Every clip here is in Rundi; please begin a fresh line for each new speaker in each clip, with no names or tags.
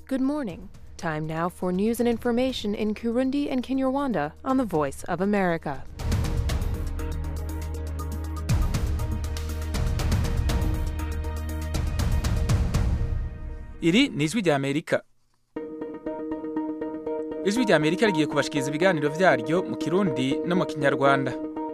Good morning. Time now for news and information in Kurundi and Kinyarwanda on the Voice of America.
iri ni ijwi ry'amerika ijwi ry'amerika rigiye kubashikiriza ibiganiro vyaryo mu kirundi no mu kinyarwanda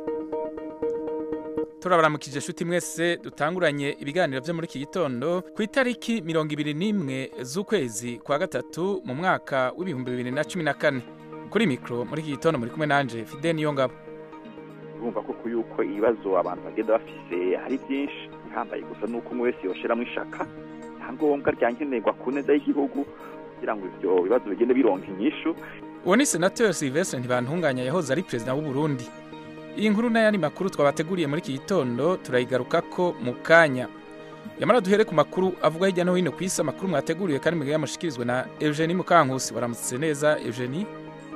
turabaramukije nshuti mwese dutanguranye ibiganiro vyo muri iki gitondo ku itariki mirongo ibiri n'imwe z'ukwezi kwa gatatu mu mwaka w'ibihumbi bibiri na cumi na kane kuri mikro muri iki gitondo muri kumwe nanje fide niyo ngabo
urumva koko yuko ibibazo abantu bagenda bafise hari byinshi ihambaye gusa nuko umwe wese yoshiramwo ishaka ntangombwa ryankenerwa ku neza y'igihugu kugira ngo ivyo bibazo bigende bironka inyishu
uwo ni senateri silvestre ntibantunganya yahoze ari perezida w'u Burundi iyi nkuru n'ayandi makuru twabateguriye muri iki gitondo turayigarukako mu kanya yamara duhere ku makuru avuga hirya no hino ku isi amakuru mwateguriwe kandi mugaya mushikirizwe na eugenie mukankusi waramutse neza eugenie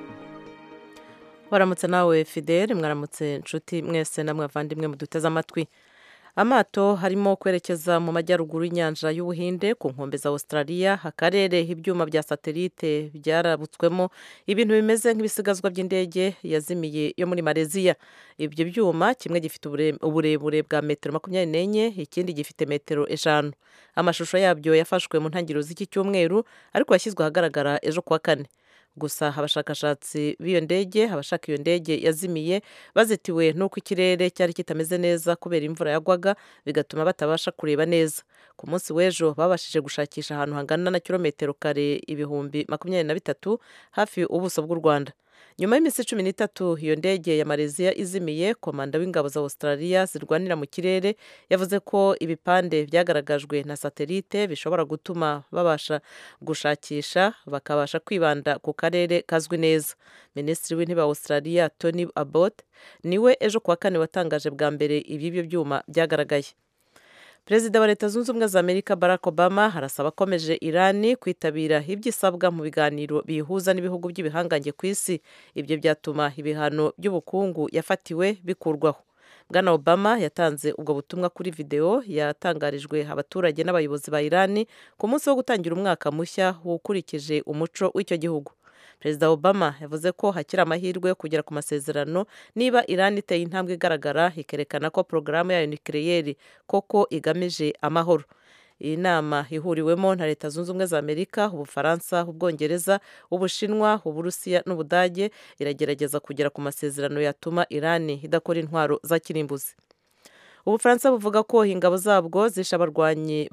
waramutse nawe fidele mwaramutse nshuti mwese namwe bavandimwe muduteze amatwi amato harimo kwerekeza mu majyaruguru y'inyanja y'ubuhinde ku nkombe za australia akarere ibyuma bya satelite byarabutswemo ibintu bimeze nk'ibisigazwa by'indege yazimiye yo muri malaysia ibyo byuma kimwe gifite uburebure bwa metero makumyabiri n'enye ikindi gifite metero eshanu amashusho yabyo yafashwe mu ntangiriro z'iki cyumweru ariko yashyizwe ahagaragara ejo kuwa kane gusa abashakashatsi b'iyo ndege abashaka iyo ndege yazimiye bazitiwe n'uko ikirere cyari kitameze neza kubera imvura yagwaga bigatuma batabasha kureba neza ku munsi w'ejo babashije gushakisha ahantu hangana na kilometero kare ibihumbi makumyabiri na bitatu hafi ubuso bw'u rwanda nyuma y'iminsi cumi n'itatu iyo ndege ya malaysia izimiye komanda w'ingabo za australia zirwanira mu kirere yavuze ko ibipande byagaragajwe na satelite bishobora gutuma babasha gushakisha bakabasha kwibanda ku karere kazwi neza minisitiri w'intebe wa australia tony abbott niwe ejo kuwa kane watangaje bwa mbere iby'ibyo byuma byagaragaye perezida wa leta zunze ubumwe za amerika barack obama harasaba akomeje irani kwitabira ibyo isabwa mu biganiro biyihuza n'ibihugu by'ibihangange ku isi ibyo byatuma ibihano by'ubukungu yafatiwe bikurwaho bwana obama yatanze ubwo butumwa kuri videwo yatangarijwe abaturage n'abayobozi ba irani ku munsi wo gutangira umwaka mushya ukurikije umuco w'icyo gihugu perezida obama yavuze ko hakiri amahirwe yo kugera ku masezerano niba irani iteye intambwe igaragara ikerekana ko porogaramu yayo nikireyeri koko igamije amahoro iyi nama ihuriwemo na leta zunze ubumwe za amerika ubufaransa ubwongereza ubushinwa uburusiya n'ubudage iragerageza kugera ku masezerano yatuma irani idakora intwaro za kirimbuzi ubufaransa buvuga ko ingabo zabwo zishe abarwanyi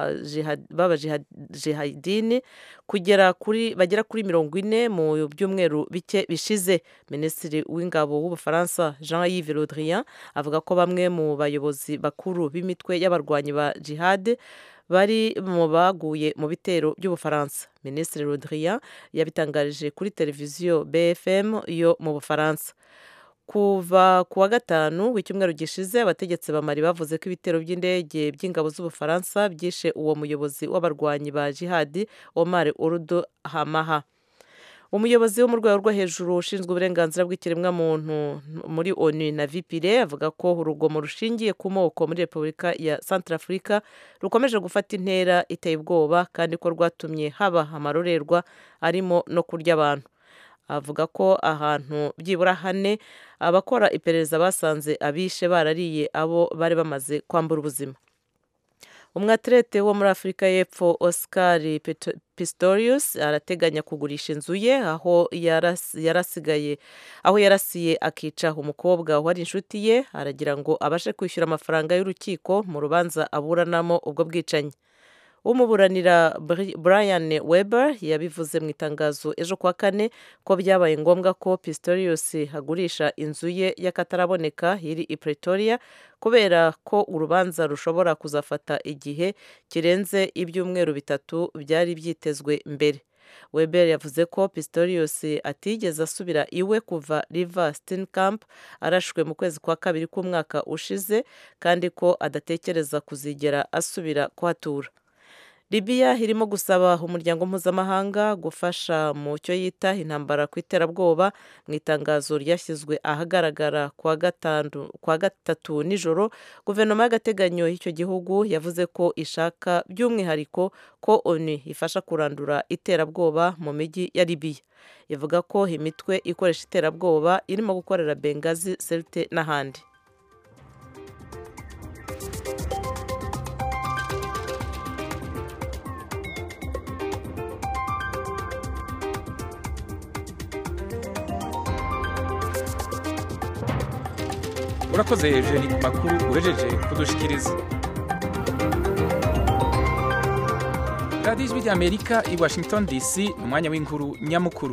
b'abajihadini kugera kuri bagera kuri mirongo ine mu byumweru bike bishize minisitiri w'ingabo w'ubufaransa jean yves le drian avuga ko bamwe mu bayobozi bakuru b'imitwe y'abarwanyi ba jihad bari mu baguye mu bitero by'ubufaransa minisitiri le drian yabitangarije kuri televiziyo bfm yo mu bufaransa kuva ku wa gatanu w'icyumweru gishize abategetsi bamari bavuze ko ibitero by'indege by'ingabo z'ubufaransa byishe uwo muyobozi w'abarwanyi ba jihadi omar urudu hamaha umuyobozi wo mu rwego rwo hejuru ushinzwe uburenganzira bw'ikiremwamuntu muri onu na vipire avuga ko urugomo rushingiye ku moko muri repubulika ya santarafurika rukomeje gufata intera iteye ubwoba kandi ko rwatumye haba amarorerwa arimo no kurya abantu avuga ko ahantu byibura hane abakora iperereza basanze abishe barariye abo bari bamaze kwambura ubuzima umwaterete wo muri afurika y'epfo oscar pistorius arateganya kugurisha inzu ye aho yarasigaye aho yarasiye akica umukobwa wari inshuti ye aragira ngo abashe kwishyura amafaranga y'urukiko mu rubanza aburanamo ubwo bwicanyi umuburanira brian weber yabivuze mu itangazo ejo kuwa kane ko byabaye ngombwa ko pistorius agurisha inzu ye y'akataraboneka iri i pretoria kubera ko urubanza rushobora kuzafata igihe kirenze ibyumweru bitatu byari byitezwe mbere weber yavuze ko pistorius atigeze asubira iwe kuva river steenkamp arashwe mu kwezi kwa kabiri k'umwaka ushize kandi ko adatekereza kuzigera asubira kuhatura Libya irimo gusaba umuryango mpuzamahanga gufasha mu cyo yita intambara ku iterabwoba mu itangazo ryashyizwe ahagaragara kwa gatatu nijoro guverinoma y'agateganyo y'icyo gihugu yavuze ko ishaka by'umwihariko ko onu ifasha kurandura iterabwoba mu mijyi ya Libya ivuga ko imitwe ikoresha iterabwoba irimo gukorera Bengazi Sirte n'ahandi
urakoze hejuru ku makuru uhejeje kudushikiriza radiyo ijwi ry'amerika i washington dc ni umwanya w'inkuru nyamukuru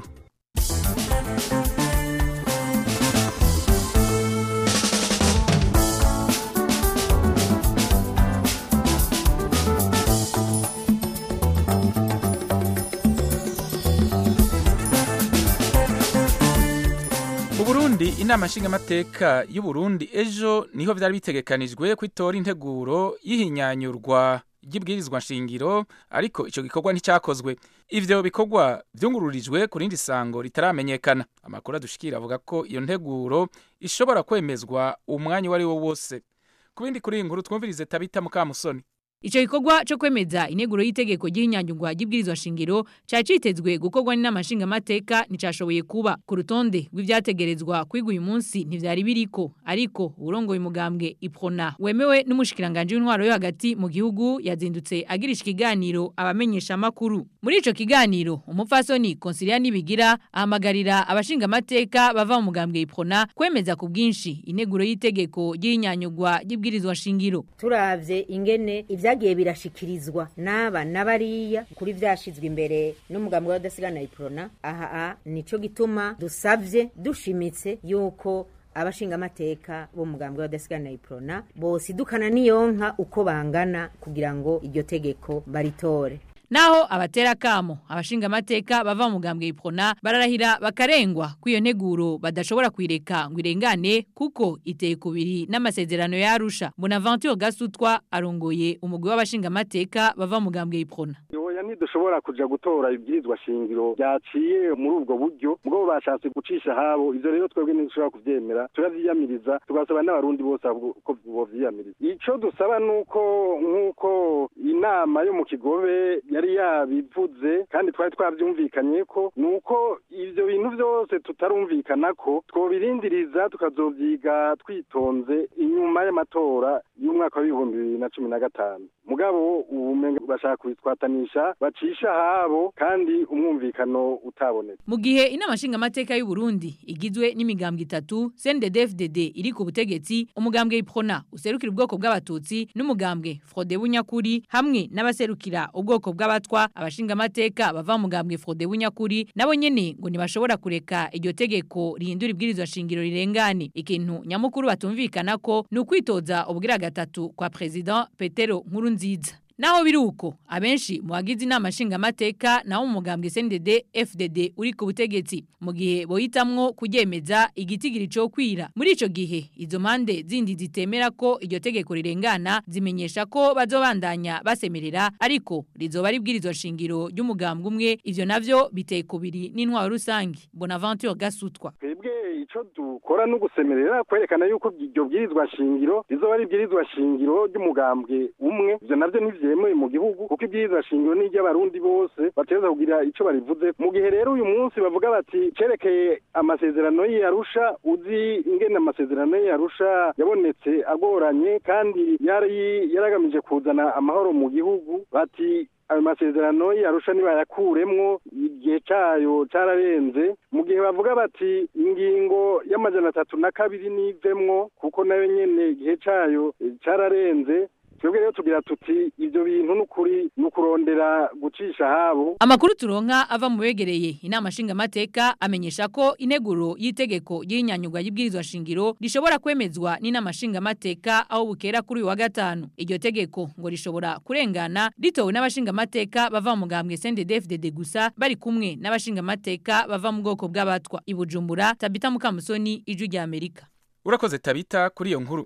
Burundi inama nshingamateka y'u Burundi ejo niho vyari bitegekanijwe ko itora integuro y'ihinyanyurwa ry'ibwirizwa nshingiro ariko ico gikorwa nticyakozwe ivyo bikorwa vyungururijwe ku rindi sango ritaramenyekana amakuru adushikira avuga ko iyo nteguro ishobora kwemezwa umwanya uwo ari wo wose ku bindi kuri iyi nkuru twumvirize tabita mukamusoni
Ico gikorwa cyo kwemeza ineguro y'itegeko ry'inyanyungwa ry'ibwirizwa shingiro cya citezwe gukorwa n'inama nshingamateka nticashoboye kuba ku rutonde rw'ivyategerezwa kwiga uyu munsi ntivyari biriko ariko urongoye umugambwe iprona wemewe n'umushikiranganje w'intwaro yo hagati mu gihugu yazindutse agirisha ikiganiro abamenyesha amakuru muri ico kiganiro umupfasoni Consilia Nibigira ahamagarira abashingamateka bava mu mugambwe iprona kwemeza ku bwinshi ineguro y'itegeko ry'inyanyungwa ry'ibwirizwa shingiro
turavye ingene ibyagiye birashikirizwa n'aba n'abariya kuri vyashizwe imbere n'umugambi wa dasigana iprona aha nico gituma dusavye dushimitse yuko abashingamateka bo mugambi wa dasigana iprona bose idukana niyonka uko bangana kugira ngo iryo tegeko baritore
Naho abatera kamo abashinga amateka bava mu gambwe iprona bararahira bakarengwa kwiyo nteguro badashobora kwireka ngo irengane kuko iteye kubiri n'amasezerano ya Arusha Bonaventure Gasutwa arongoye umugwi w'abashinga amateka bava mu gambwe iprona
oya ntidushobora kuja gutora ibwirizwa shingiro byaciye muri ubwo buryo bwo bashatse gucisha habo ivyo rero twebwe ntidushobora kuvyemera turavyiyamiriza tugasaba n'abarundi bose ko bovyiyamiriza ico dusaba nuko nk'uko inama yo mu kigobe yari yabivuze kandi twari twavyumvikanye ko nuko ivyo bintu vyose tutarumvikana ko twobirindiriza tukazovyiga twitonze inyuma y'amatora y'umwaka w'ibihumbi bibiri na cumi na gatanu mugabo ubumenga bashaka kubitwatanisha bacisha habo kandi umwumvikano utabonetse
mu gihe inama nshingamateka y'u Burundi igizwe n'imigambwe itatu CNDD-FDD iri ku butegetsi umugambwe iprona userukira ubwoko bw'abatutsi n'umugambwe Frode Bunyakuri hamwe n'abaserukira ubwoko bw'abatwa abashingamateka bava mu mugambwe Frode Bunyakuri nabo nyene ngo ntibashobora kureka iryo tegeko rihindura ibwirizwa shingiro rirengane ikintu nyamukuru batumvikana ko ni ukwitoza ubwira gatatu kwa president Petero Nkurunziza Naho biruko abenshi mu bagize inama nshingamateka naho mu mugambwe CNDD FDD uri ku butegetsi mu gihe bohitamwo kuryemeza igitigiri cyo kwira muri ico gihe izo mpande zindi zitemera ko iryo tegeko rirengana zimenyesha ko bazobandanya basemerera ariko rizoba ribwirizwa shingiro ry'umugambwe umwe ivyo navyo biteye kubiri n'intwaro rusangi Bonaventure Gasutwa
twebwe ico dukora no gusemerera kwerekana yuko iryo bwirizwa shingiro rizoba ari ibwirizwa shingiro ry'umugambwe umwe ivyo navyo ntivyemewe mu gihugu kuko ibwirizwa shingiro ni iry'abarundi bose bateza kugira ico barivuze mu gihe rero uyu munsi bavuga bati cerekeye amasezerano y'Arusha uzi ingene amasezerano y'Arusha yabonetse agoranye kandi yari yaragamije kuzana amahoro mu gihugu bati ayo masezerano yarusha nibayakuremwo igihe cayo cararenze mu gihe bavuga bati ingingo y'amajana atatu na kabiri nivemwo kuko nayo nyene igihe cayo cararenze twebwe rero tugira tuti ivyo bintu n'ukuri n'ukurondera gucisha habo
Amakuru turonka ava mu begereye inama nshingamateka amenyesha ko ineguro y'itegeko y'inyanyugwa y'ibwirizwa shingiro rishobora kwemezwa n'inama nshingamateka aho bukera kuri uyu wa gatanu iryo tegeko ngo rishobora kurengana ritowe n'abashingamateka bava mu mugambwe CNDD-FDD gusa bari kumwe n'abashingamateka bava mu bwoko bw'abatwa i Bujumbura Tabita Mukamusoni ijwi rya Amerika
urakoze tabita kuri iyo nkuru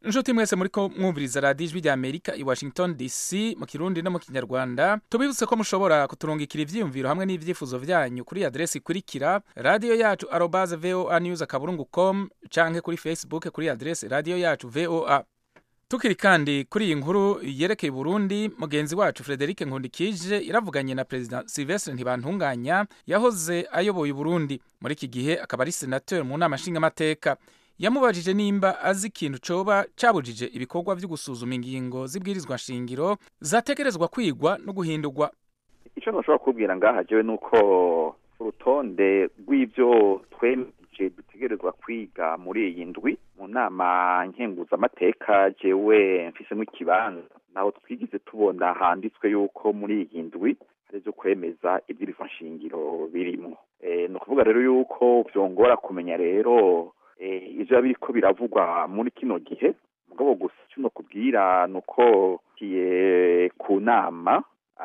inshuti mwese muriko mwumviriza radiyo ijwi rya amerika i washington dc mu kirundi no mu kinyarwanda tubibutse ko mushobora kuturungikira ivyiyumviro hamwe n'ivyifuzo vyanyu kuri adresi ikurikira radiyo yacu arobaze voa news akaburungu com canke kuri facebook kuri adresi radiyo yacu voa tukiri kandi kuri iyi nkuru yerekeye Burundi mugenzi wacu Frederic Nkundikije iravuganye na President Sylvestre Ntibantunganya yahoze ayoboye Burundi muri iki gihe akaba ari senateur mu nama nshingamateka yamubajije nimba azi ikintu coba cabujije ibikorwa vyo gusuzuma ingingo z'ibwirizwa nshingiro zategerezwa kwigwa no guhindurwa
icyo ntushobora kubwira ngaha jewe ni uko urutonde rw'ibyo twemeje dutegerezwa kwiga muri iyi ndwi mu nama nkenguzamateka jewe mfisemo ikibanza naho twigize tubona handitswe yuko muri iyi ndwi hari ibyo kwemeza ibwirizwa nshingiro birimo ni ukuvuga rero yuko byongora kumenya rero ibyo biriko biravugwa muri kino gihe mugabo gusa icyo nokubwira ni uko kiye ku nama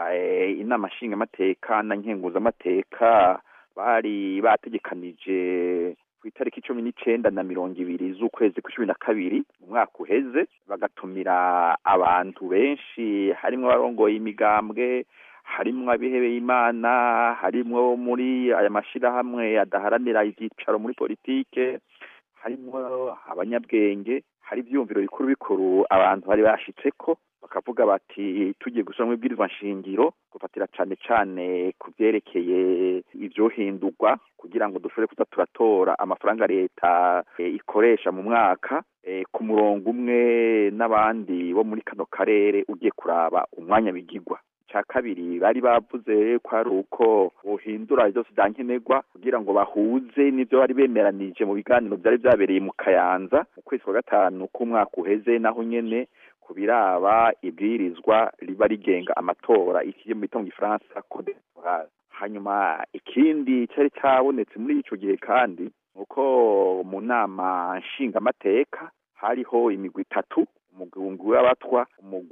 inama nshingamateka na nkenguzamateka bari bategekanije ku itariki cumi n'icenda na mirongo ibiri z'ukwezi kwa cumi na kabiri mu mwaka uheze bagatumira abantu benshi harimwo abarongoye imigambwe harimwo abihebeye imana harimwo muri aya mashirahamwe adaharanira ivyicaro muri politike harimwo abanyabwenge hari ivyumviro bikuru bikuru abantu bari bashitseko bakavuga bati tugiye gusoma ibwirizwa nshingiro gufatira cane cane ku vyerekeye ivyohindurwa kugira ngo dushobore kuza turatora amafaranga leta e, ikoresha mu mwaka e, ku murongo umwe n'abandi bo muri kano karere ugiye kuraba umwanya bigirwa ca kabiri bari bavuze ko ari uko bohindura vyose vyankenerwa kugira ngo bahuze n'ivyo bari bemeranije mu biganiro vyari vyabereye mu kayanza mu kwezi kwa gatanu k'umwaka uheze naho nyene ku biraba ibwirizwa riba rigenga amatora ikiye mu bitongo gifaransa code electorale hanyuma ikindi cari cabonetse muri ico gihe kandi uko mu nama nshingamateka hariho imigwi itatu umugwi w'abatwa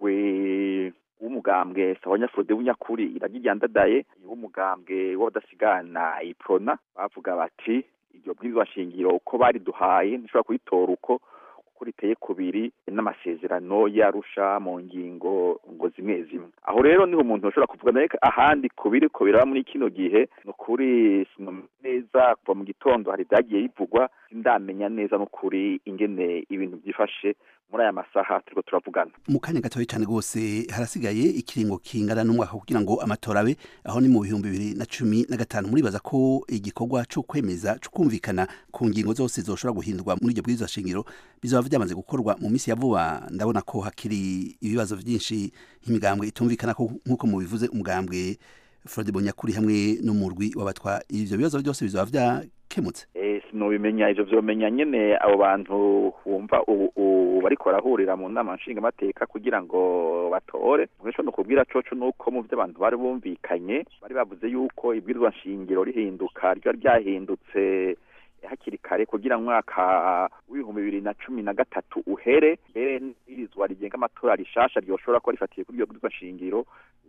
umugwi w'umugambwe sawanya Frode w'unyakuri iragiryandadaye w'umugambwe w'abadasigana iprona bavuga bati iryo bwirizwa shingiro uko bari duhaye ntishobora kuyitora uko kuko riteye kubiri n'amasezerano yarusha mu ngingo ngo zimwe zimwe aho rero niho umuntu ashobora kuvuga naye ahandi kubiri ko biraba muri kino gihe ni ukuri neza kuva mu gitondo hari ibyagiye bivugwa ndamenya neza n'ukuri ingene ibintu byifashe muri aya masaha turiko turavugana
mu kanya gatoya cyane rwose harasigaye ikiringo kingana n'umwaka kugira ngo amatora abe aho ni mu bihumbi bibiri na cumi na gatanu muribaza ko igikorwa cyo kwemeza cyo kumvikana ku ngingo zose zoshobora guhindurwa muri iryo bwirizwa shingiro bizaba byamaze gukorwa mu minsi ya vuba ndabona ko hakiri ibibazo byinshi nk'imigambwe itumvikana nk'uko mubivuze umugambwe Frode Bonyakuri hamwe n'umurwi w'abatwa ivyo bibazo byose bizaba vyakemutse
eh sinobimenya ivyo vyomenya nyene abo bantu wumva ubu bariko barahurira mu nama nshingamateka kugira ngo batore mwico no kubwira coco nuko mu vyo abantu bari bumvikanye bari bavuze yuko ibwirizwa nshingiro rihinduka ryo ryahindutse hakiri kare kugira mwaka w'ibihumbi bibiri na cumi na gatatu uhere mbere n'irizwa rigenga amatora rishasha ryoshobora kuba rifatiye kuri iryo bwirizwa nshingiro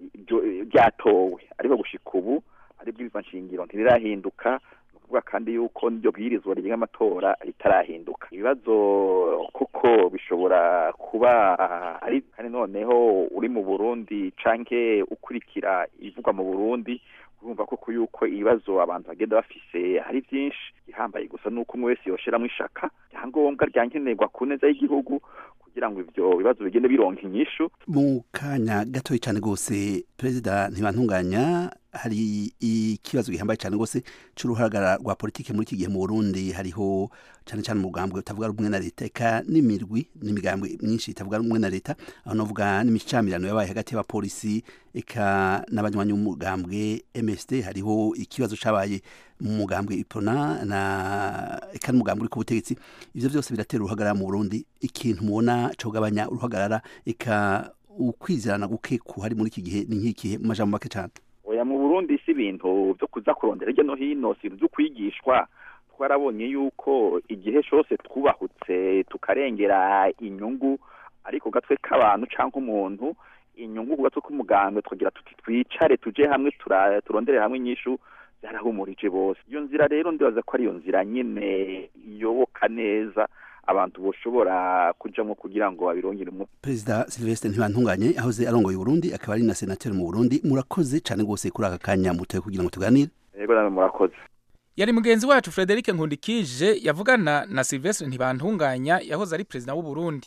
ryatowe ariko gushika ubu ari bwirizwa nshingiro ntirirahinduka kuvuga kandi yuko n'iryo bwirizwa rigenga amatora ritarahinduka ibibazo kuko bishobora kuba ari kandi noneho uri mu Burundi canke ukurikira ibivugwa mu Burundi urumva koko yuko ibibazo abantu bagenda bafise hari byinshi ihambaye gusa nuko umwe wese yoshiramwo ishaka ryangombwa ryankenerwa ku neza y'igihugu kugira ngo ivyo bibazo bigende bironka inyishu
mu kanya gatoya cyane rwose perezida ntibantunganya hari ikibazo gihambaye cyane rwose c'uruhagara rwa politike muri iki gihe mu Burundi hariho cyane cyane umugambwe utavuga rumwe na leta eka n'imirwi n'imigambwe myinshi itavuga rumwe na leta aho navuga n'imicamirano yabaye hagati y'abapolisi eka n'abanywanyi b'umugambwe MSD hariho ikibazo cabaye mu mugambwe ipona na eka n'umugambwe uri ku butegetsi ivyo vyose biratera uruhagarara mu Burundi ikintu mubona cogabanya uruhagarara eka ukwizerana guke kuhari muri iki gihe ni nk'ikihe mu majambo make cyane
oya mu Burundi si ibintu byo kuza kurondera hirya no hino si ibintu byo kwigishwa twarabonye yuko igihe cyose twubahutse tukarengera inyungu ariko gatwe k'abantu cyangwa umuntu inyungu ku gatwe k'umugambwe twagira tuti twicare tuje hamwe turondere hamwe inyishu byarahumurije bose iyo nzira rero ndibaza ko ari iyo nzira nyine iyoboka neza abantu boshobora kujamwo kugira ngo babirongere umuti
perezida silvestre ntibantunganye ahoze arongoye uburundi akaba ari na senateri mu burundi murakoze cane rwose kuri aka kanya mutoye kugira ngo tuganire
yego namwe murakoze
yari mugenzi wacu frederic nkundikije yavugana na silvestre ntibantunganya yahoze ari perezida w'u Burundi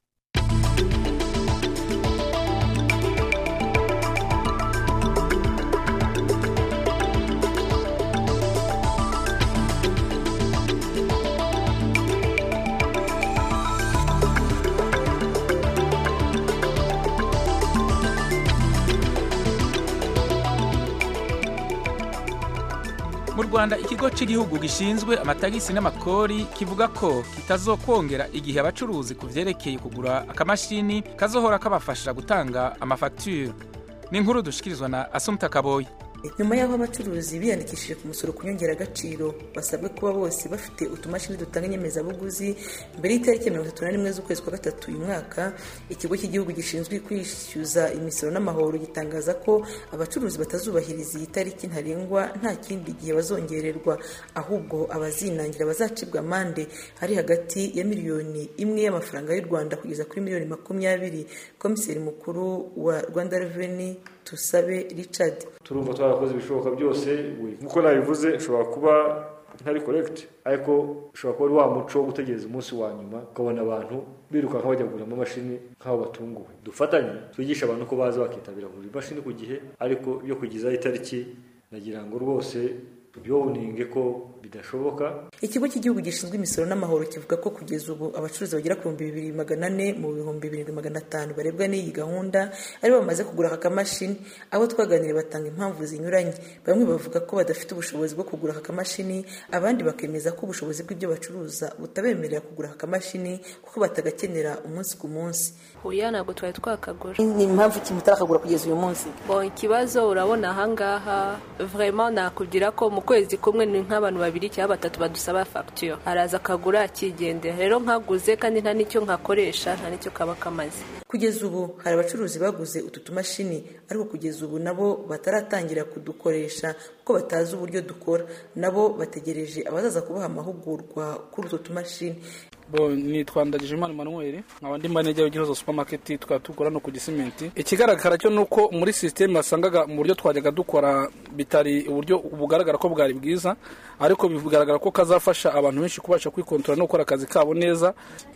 mu rwanda ikigo cy'igihugu gishinzwe amatagisi n'amakori kivuga ko kitazokwongera igihe abacuruzi ku vyerekeye kugura akamashini kazohora kabafasha gutanga amafagitire ni inkuru dushikirizwa na asumta kaboyi
nyuma y'aho abacuruzi biyandikishije ku musoro ku nyongeragaciro basabwe kuba bose bafite utumashini dutanga inyemezabuguzi mbere y'itariki ya mirongo itatu na rimwe z'ukwezi kwa gatatu uyu mwaka ikigo cy'igihugu gishinzwe kwishyuza imisoro n'amahoro gitangaza ko abacuruzi batazubahiriza iyi tariki ntarengwa nta kindi gihe bazongererwa ahubwo abazinangira bazacibwa amande ari hagati ya miliyoni imwe y'amafaranga y'u rwanda kugeza kuri miliyoni makumyabiri komiseri mukuru wa rwanda reveni tusabe richard
turumva twarakoze ibishoboka byose nk'uko nabivuze ushobora kuba ntari korekiti ariko ushobora kuba ari wa muco wo gutegereza umunsi wa nyuma ukabona abantu birukanka bajya kugura amamashini nk'aho batunguwe dufatanye twigisha abantu ko baza bakitabira kugura imashini ku gihe ariko iyo kugezaho itariki nagira ngo rwose tubyowuninge ko bidashoboka
ikigo cy'igihugu gishinzwe imisoro n'amahoro kivuga ko kugeza ubu abacuruzi bagera ku bihumbi bibiri magana ane mu bihumbi birindwi magana atanu barebwa n'iyi gahunda ari bamaze kugura aka kamashini abo twaganiriye batanga impamvu zinyuranye bamwe bavuga ko badafite ubushobozi bwo kugura aka kamashini abandi bakemeza ko ubushobozi bw'ibyo bacuruza butabemerera kugura aka kamashini kuko batagakenera umunsi ku munsi
oya ntabwo twari twakagura
ni impamvu ikintu utarakagura kugeza uyu munsi
bon ikibazo urabona ahangaha vraiment nakubwira ko mu kwezi kumwe ni nk'abantu babiri cyangwa batatu badusaba fagitire araza akagura akigendera rero nkaguze kandi nta n'icyo nkakoresha nta n'icyo kaba kamaze
kugeza ubu hari abacuruzi baguze utu tumashini ariko kugeza ubu nabo bataratangira kudukoresha kuko batazi uburyo dukora nabo bategereje abazaza kubaha amahugurwa kuri utwo tumashini
bo nitwa ndagijimana manuel nkaba ndi manejya w'igihozo supermarket tukaba dukora no ku gisimenti ikigaragara cyo ni uko muri sisiteme wasangaga mu buryo twajyaga dukora bitari uburyo bugaragara ko bwari bwiza ariko bigaragara ko kazafasha abantu benshi kubasha kwikontorora no gukora akazi kabo neza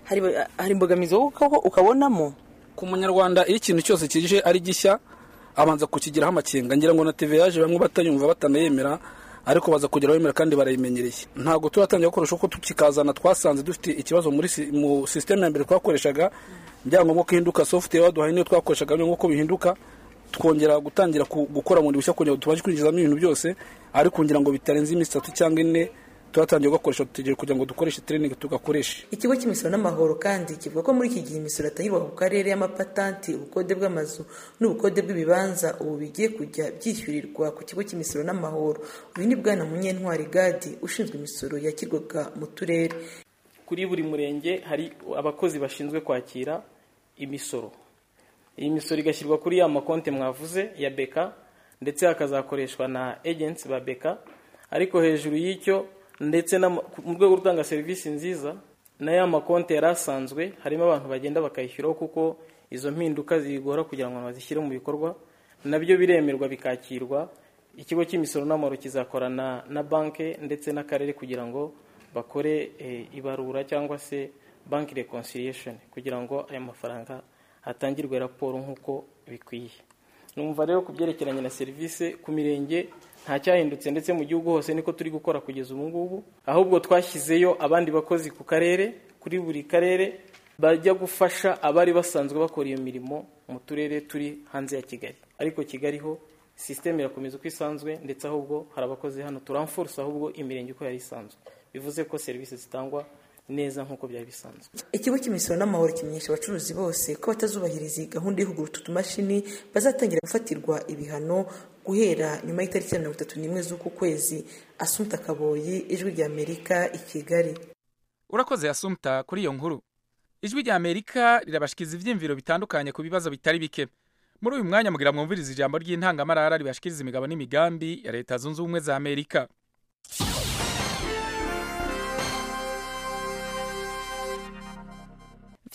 hari imbogamizi wowe ukabonamo
ku munyarwanda iyo ikintu cyose kije ari gishya abanza kukigiraho amakenga ngira ngo na tv yaje bamwe batanyumva batanayemera ariko baza kugera bemera kandi barayimenyereye ntabwo turatangira gukoresha uko tukikazana twasanze dufite ikibazo muri mu sisiteme ya mbere twakoreshaga byangombwa ko ihinduka software waduhaye niyo twakoreshaga nk'uko bihinduka twongera gutangira gukora bundi bushya kugira ngo tubashe kwinjizamo ibintu byose ariko kugira ngo bitarenze iminsi itatu cyangwa ine turatangiye gukoresha dutegereje kugira ngo dukoreshe training tugakoreshe
ikigo cy'imisoro n'amahoro kandi kivuga ko muri iki gihe imisoro atangirwa ku karere y'amapatanti ubukode bw'amazu n'ubukode bw'ibibanza ubu bigiye kujya byishyurirwa ku kigo cy'imisoro n'amahoro uyu ni bwana munyentwari gadi ushinzwe imisoro yakirwaga mu turere
kuri buri murenge hari abakozi bashinzwe kwakira imisoro iyi misoro igashyirwa kuri ya makonti mwavuze ya beka ndetse hakazakoreshwa na agency ba beka ariko hejuru y'icyo ndetse mu rwego rwo gutanga serivisi nziza na ya makonti yari asanzwe harimo abantu bagenda bakayishyuraho kuko izo mpinduka zigora kugira ngo bazishyire mu bikorwa nabyo biremerwa bikakirwa ikigo cy'imisoro n'amahoro kizakorana na banki ndetse n'akarere kugira ngo bakore ibarura cyangwa se banki reconciliation kugira ngo aya mafaranga hatangirwe raporo nk'uko bikwiye numva rero ku byerekeranye na serivisi ku mirenge nta cyahindutse ndetse mu gihugu hose niko turi gukora kugeza ubu ngubu ahubwo twashyizeyo abandi bakozi ku karere kuri buri karere bajya gufasha abari basanzwe bakora iyo mirimo mu turere turi hanze ya kigali ariko kigali ho sisiteme irakomeza uko isanzwe ndetse ahubwo hari abakozi hano turamfurusa ahubwo imirenge uko yari isanzwe bivuze ko serivisi zitangwa neza nk'uko byari bisanzwe
ikigo cy'imisoro n'amahoro kimenyesha abacuruzi bose ko batazubahiriza iyi gahunda yo kugura utu tumashini bazatangira gufatirwa ibihano guhera nyuma y'itariki ya mirongo itatu n'imwe z'uku kwezi asumta kaboyi ijwi rya amerika i kigali
urakoze asumta kuri iyo nkuru ijwi rya amerika rirabashikiriza ibyiyumviro bitandukanye ku bibazo bitari bike muri uyu mwanya mugira mwumviriza ijambo ry'intangamarara ribashikiriza imigabo n'imigambi ya leta zunze ubumwe za amerika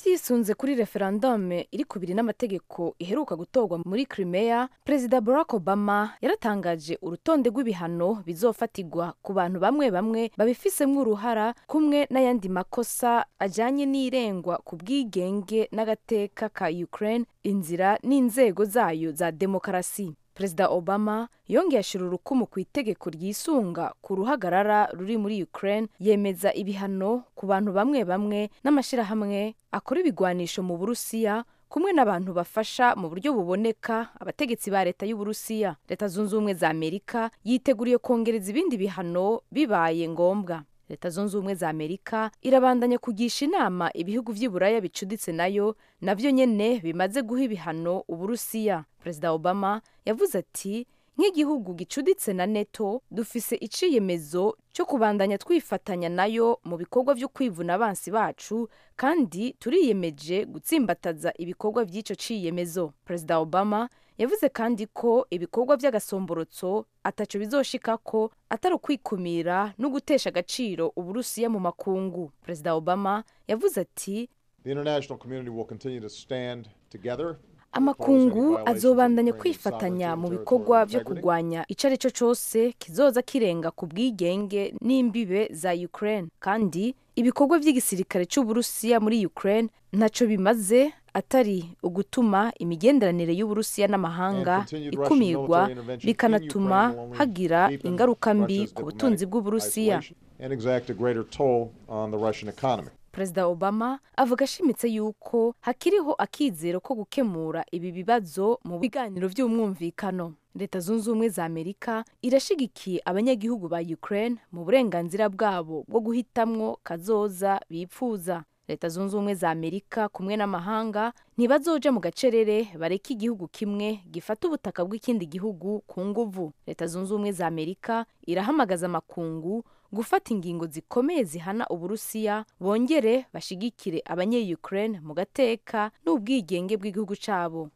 vyisunze kuri referendume iri kubiri n'amategeko iheruka gutorwa muri Crimea perezida Barack Obama yaratangaje urutonde rw'ibihano bizofatirwa ku bantu bamwe bamwe babifisemwo uruhara kumwe n'ayandi makosa ajanye n'irengwa ku bwigenge n'agateka ka Ukraine inzira n'inzego zayo za demokarasi perezida obama yongeye ashira urukumu ku itegeko ryisunga ku ruhagarara ruri muri ukraine yemeza ibihano ku bantu bamwe bamwe n'amashyirahamwe akora ibigwanisho mu burusiya kumwe n'abantu bafasha mu buryo buboneka abategetsi ba leta y'uburusiya leta zunze ubumwe za amerika yiteguriye kongereza ibindi bihano bibaye ngombwa leta zunze ubumwe za amerika irabandanya kugisha inama ibihugu vy'iburaya bicuditse nayo navyo nyene bimaze guha ibihano uburusiya perezida obama yavuze ati nk'igihugu gicuditse na neto dufise iciyemezo cyo kubandanya twifatanya nayo mu bikorwa vyo kwivuna abansi bacu kandi turiyemeje gutsimbataza ibikorwa vy'ico ciyemezo perezida obama yavuze kandi ko ibikorwa vy'agasomborotso ataco bizoshikako atari ukwikumira no gutesha agaciro uburusiya mu makungu perezida obama yavuze ati
The international community will continue to stand together
amakungu azobandanya kwifatanya mu bikorwa vyo kurwanya ico ari cyo cose kizoza kirenga ku bwigenge n'imbibe za ukraine kandi ibikorwa vy'igisirikare c'uburusiya muri ukraine ntaco bimaze atari ugutuma imigenderanire y'uburusiya n'amahanga ikumirwa bikanatuma hagira ingaruka mbi ku butunzi bw'uburusiya
and exact a greater toll on the Russian economy.
perezida obama avuga ashimitse yuko hakiriho akizero ko gukemura ibi bibazo mu biganiro by'umwumvikano leta zunze ubumwe za amerika irashigikiye abanyagihugu ba ukraine mu burenganzira bwabo bwo guhitamwo kazoza bipfuza leta zunze ubumwe za amerika kumwe n'amahanga ntibazoja mu gacerere bareke igihugu kimwe gifata ubutaka bw'ikindi gihugu ku nguvu leta zunze ubumwe za amerika irahamagaza amakungu gufata ingingo zikomeye zihana uburusiya bongere bashigikire abanye-ukraine mu gateka n'ubwigenge bw'igihugu cabo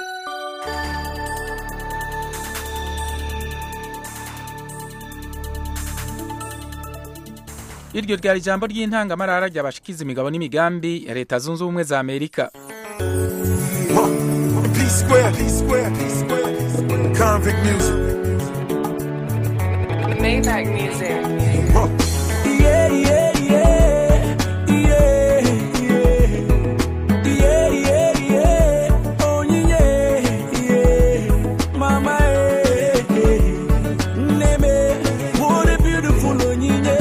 iryo ryari ijambo ry'intangamarara ryabashikiza imigabo n'imigambi ya leta zunze ubumwe za amerika
P square, P square, P square, convict music.
Maybach music.
Yeah, yeah, yeah, yeah, yeah, yeah, yeah, yeah. Oh yeah, yeah, mama, eh, eh. Neme, what a beautiful onyinye,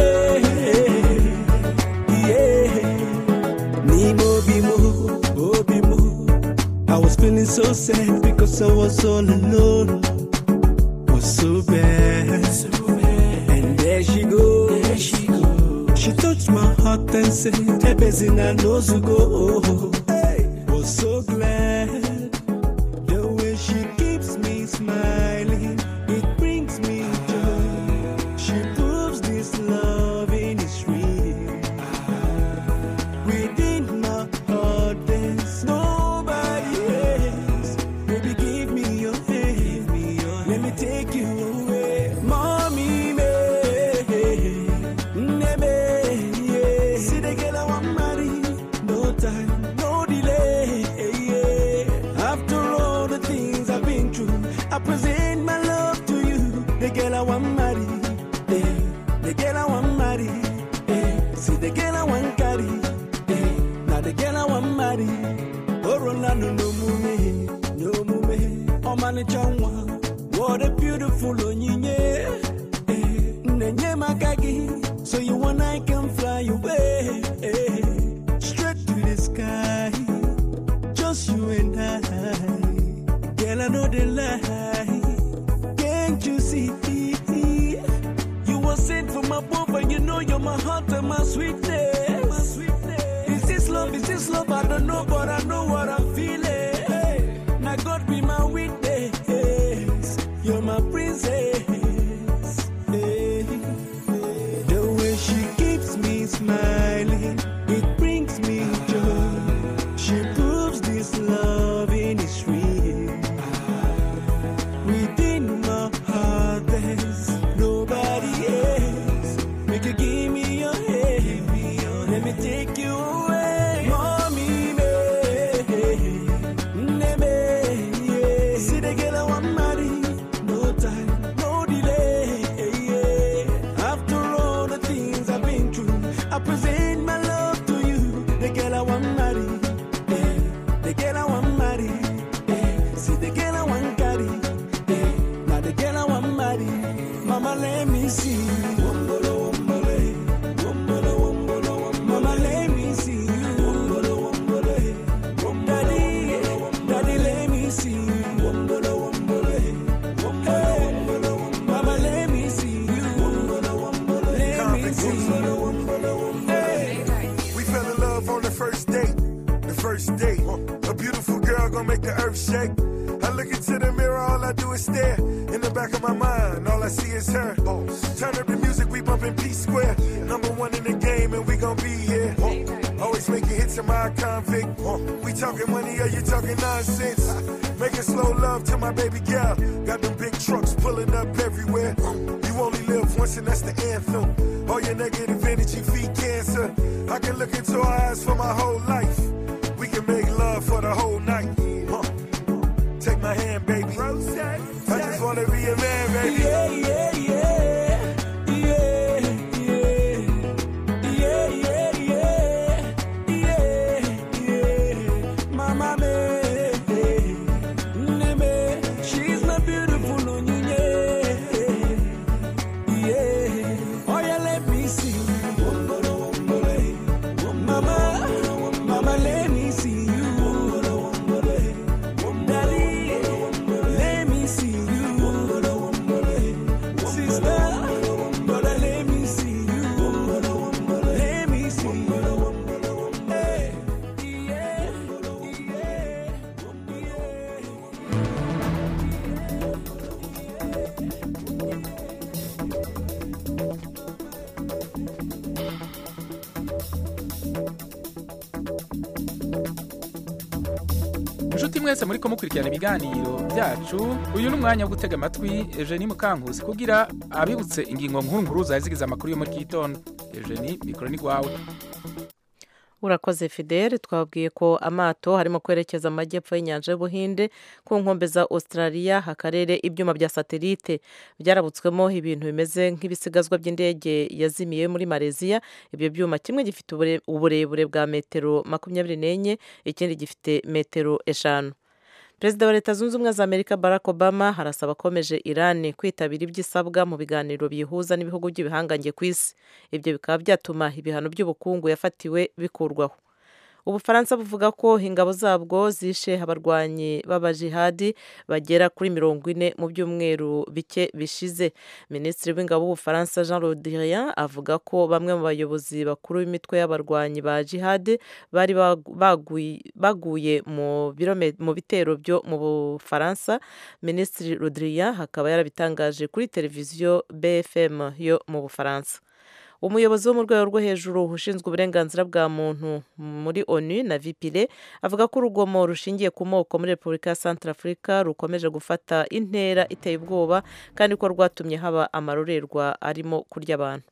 yeah. Nimo bimo, oh bimo. I was feeling so sad because I was all alone. Was so bad. And there she goes. There she goes. She touched my heart and said, Hey, Bezina knows to go. Hey, was so glad. The way she keeps me smiling, it brings me joy. She proves this loving is real. Within my heart, there's nobody else. Baby, give me your hand. Let me take you away. Mommy, me. Neme, yeah. See the girl I want marry. No time, no delay. Yeah. After all the things I've been through, I present my love to you. The girl I want marry. Yeah. The girl I want marry. Yeah. See the girl I want carry. Yeah. Now the girl I want marry. Oh, Ronaldo, no mume, no mume. Oh, man, it's What a beautiful onyinye. Eh, Nenye makagi, so you and I can fly away. eh, Straight to the sky, just you and I. Girl, I know the lie. Can't you see? You were sent from above, and you know you're my heart and my sweetness. Is this love? Is this love? I don't know, but I know what I'm feeling. Hey, now God be my witness. You're my princess. Hey, the way she keeps me smiling, it brings me joy. She proves this loving is real. Within my heart, there's nobody else. Make you give me your hand. Let me take you away. Mommy, me.
look into the mirror, all I do is stare. In the back of my mind, all I see is her. Turn up the music, we bumpin' P Square. Number one in the game, and we gon' be here. Always making hits to my convict. We talking money, are you talking nonsense? Making slow love to my baby girl. Got them big trucks pulling up everywhere. You only live once, and that's the anthem. All your negative energy feed cancer. I can look into her eyes for my whole life. We can make love for the whole night. Huh. Take my hand, baby. I just wanna be a man, baby.
Yeah, yeah, yeah. Yeah, yeah. Yeah, yeah, yeah. Yeah, yeah. Mama me, neme, she's my beautiful onyinye. Yeah. Oh yeah, let me see. Wombolo, wombolo, eh. Mama, mama, let me see you. Wombolo, wombolo, eh. Daddy, let me see you. Wombolo, wombolo, eh. Sister, brother, let me see you. Wombolo, wombolo, eh. Let me see you. Eh, yeah,
inshuti mwese muri ko mukurikirana ibiganiro byacu uyu ni umwanya wo gutega amatwi Eugenie Mukankusi kugira abibutse ingingo nkuru nkuru zari zigize amakuru yo muri iki gitondo Eugenie mikoro ni rwawe
urakoze fidele twabwiye ko amato harimo kwerekeza amajyepfo y'inyanja y'ubuhinde ku nkombe za australia akarere ibyuma bya satelite byarabutswemo ibintu bimeze nk'ibisigazwa by'indege yazimiye muri malaysia ibyo byuma kimwe gifite ubure- uburebure bwa metero makumyabiri n'enye ikindi gifite metero eshanu perezida wa leta zunze ubumwe za amerika barack obama harasaba akomeje iran kwitabira ibyo isabwa mu biganiro biyihuza n'ibihugu by'ibihangange ku isi ibyo bikaba byatuma ibihano by'ubukungu yafatiwe bikurwaho ubufaransa buvuga ko ingabo zabwo zishe abarwanyi b'abajihadi bagera kuri mirongo ine mu byumweru bike bishize minisitiri w'ingabo w'ubufaransa jean rodrien avuga ko bamwe mu bayobozi bakuru b'imitwe y'abarwanyi ba jihadi bari bagu- baguye- baguye mu birome- mu bitero byo mu bufaransa minisitiri rodrien akaba yarabitangaje kuri televiziyo bfm yo mu bufaransa umuyobozi wo mu rwego rwo hejuru ushinzwe uburenganzira bwa muntu muri onu na vipire avuga ko urugomo rushingiye ku moko muri repubulika ya santarafurika rukomeje gufata intera iteye ubwoba kandi ko rwatumye haba amarorerwa arimo kurya abantu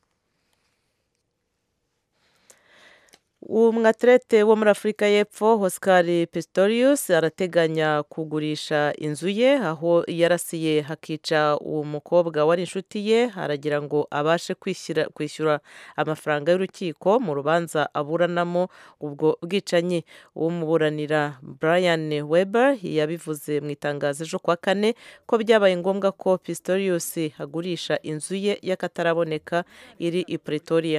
umwaterete wo muri afurika y'epfo oscar pistorius arateganya kugurisha inzu ye aho yarasiye hakica uwo mukobwa wari inshuti ye aragira ngo abashe kwishyura kwishyura amafaranga y'urukiko mu rubanza aburanamo ubwo bwicanyi umuburanira brian weber yabivuze mu itangazo ejo kuwa kane ko byabaye ngombwa ko pistorius agurisha inzu ye y'akataraboneka iri i pretoria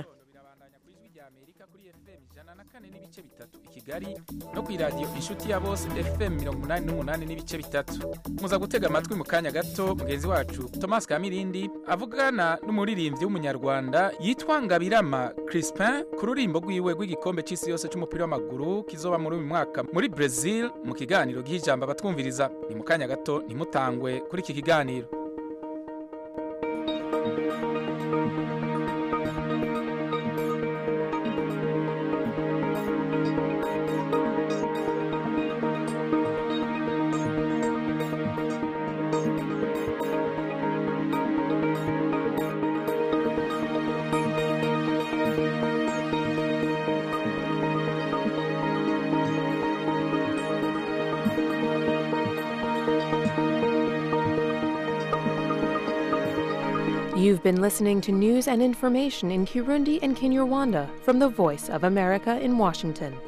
kigali no ku iradiyo inshuti ya bose fm mirongo umunani n'umunani n'ibice bitatu muza gutega amatwi mu kanya gato mugenzi wacu thomas kamirindi avugana n'umuririmbyi w'umunyarwanda yitwa ngabirama crispin ku rurimbo rwiwe rw'igikombe cy'isi yose cy'umupira w'amaguru kizoba muri uyu mwaka muri brazil mu kiganiro gihijamba abatwumviriza ni mu kanya gato ntimutangwe kuri iki kiganiro
You've been listening to news and information in Kirundi and Kinyarwanda from the Voice of America in Washington.